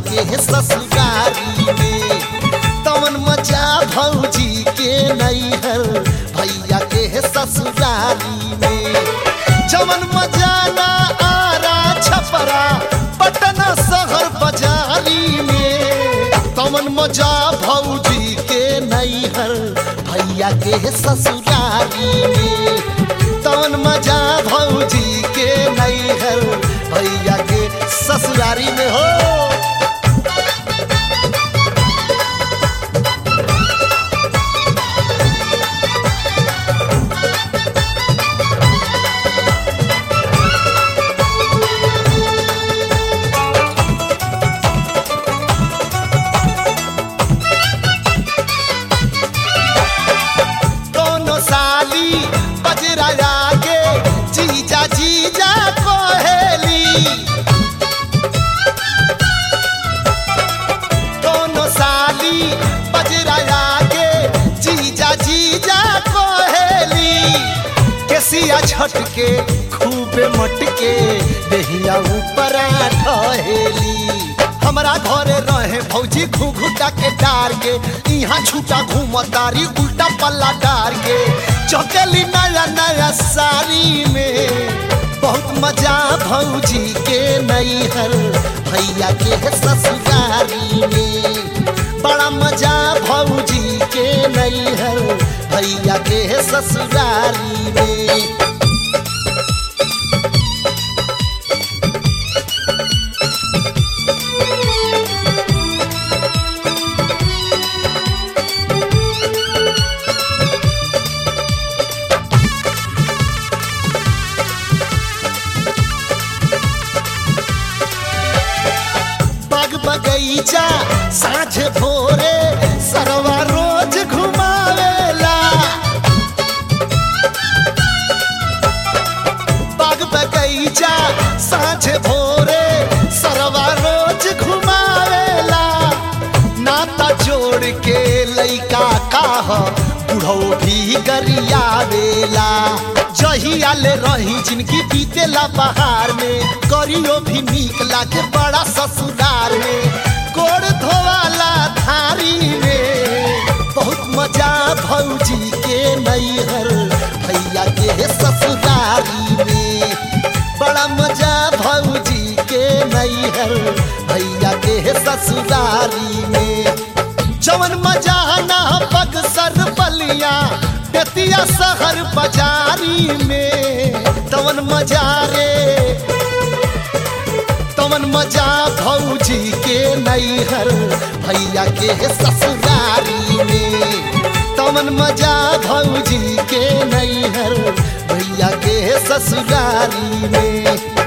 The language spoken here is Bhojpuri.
के ससुरारी में तवन मजा भौजी के नैहर भैया के ससुरारी में जवन मजा ना आरा छपरा पटना शहर बाजारी में तवन मजा भौजी के नैहर भैया के ससुरारी में तवन मजा भौजी के नैहर भैया के ससुरारी में हो दोनों साली बजरा आगे जीजा जीजा कोहेली दोनों साली बजरा आगे जीजा जीजा कोहेली केसिया छटके खूबे मटके देहिया ऊपर ढहेली हमरा घरे रहे भौजी घुघुटा के डार के यहाँ छूटा घूमतारी उल्टा पल्ला डार के चौकेली नया नया साड़ी में बहुत मजा भौजी के नैहर भैया के ससुरारी में बड़ा मजा भौजी के नैहर भैया के ससुरारी में बाग बगैचा साँझ भोरे सरवा रोज घुमावेला बाग बगैचा साँझ भोरे सरवा रोज घुमावेला नाता जोड़ के लइका काह बुढ़ो भी गरियावेला जहिया ले रही जिनकी बीतेला बहार में करियो भी नीक लागे बड़ा ससुरार में गोड़ धोवाला धारी में बहुत मजा भौजी के नैहर भैया के ससुरारी में बड़ा मजा भौजी के नैहर भैया के ससुरारी में जवन मजा ना बक्सर बलिया बेतिया शहर बाजारी में तवन मजा रे तवन मजा भौजी के नैहर भैया के ससुरारी में तवन मजा भौजी के नैहर भैया के ससुरारी में